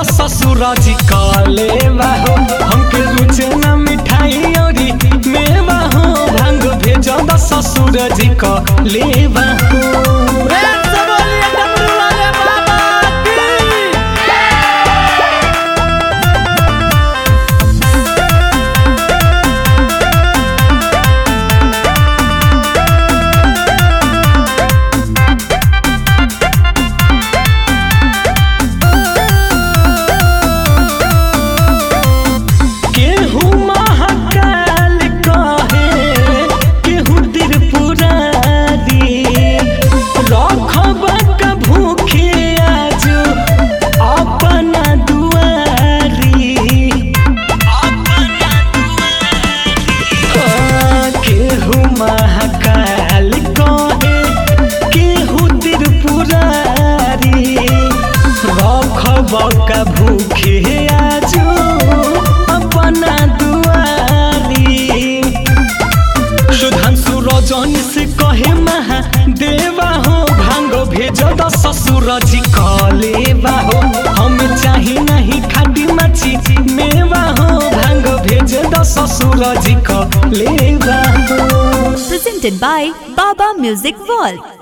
ससुर जी काले बाहो हमके रुचे न मिठाई औरी मेवा हो भांग भेज द ससुर जी काले बाहो प्रेम से बोलिए डमरू वाले बाबा की केहू महाकाल कहे केहू त्रिपुरारी रखब का भूखे आज अपना दुआरी हाँ, केहू महाकाल कहे केहू त्रिपुरारी रखब का भूखे आज अपना दुआरी सुधांशु रजनी से कहे महा देवा हो भांग भेज द ससुर जी कलेवा हो हम चाही नहीं खाटी माची मेवा हो भांग भेज द ससुर जी कलेवा हो Presented by Baba Music World.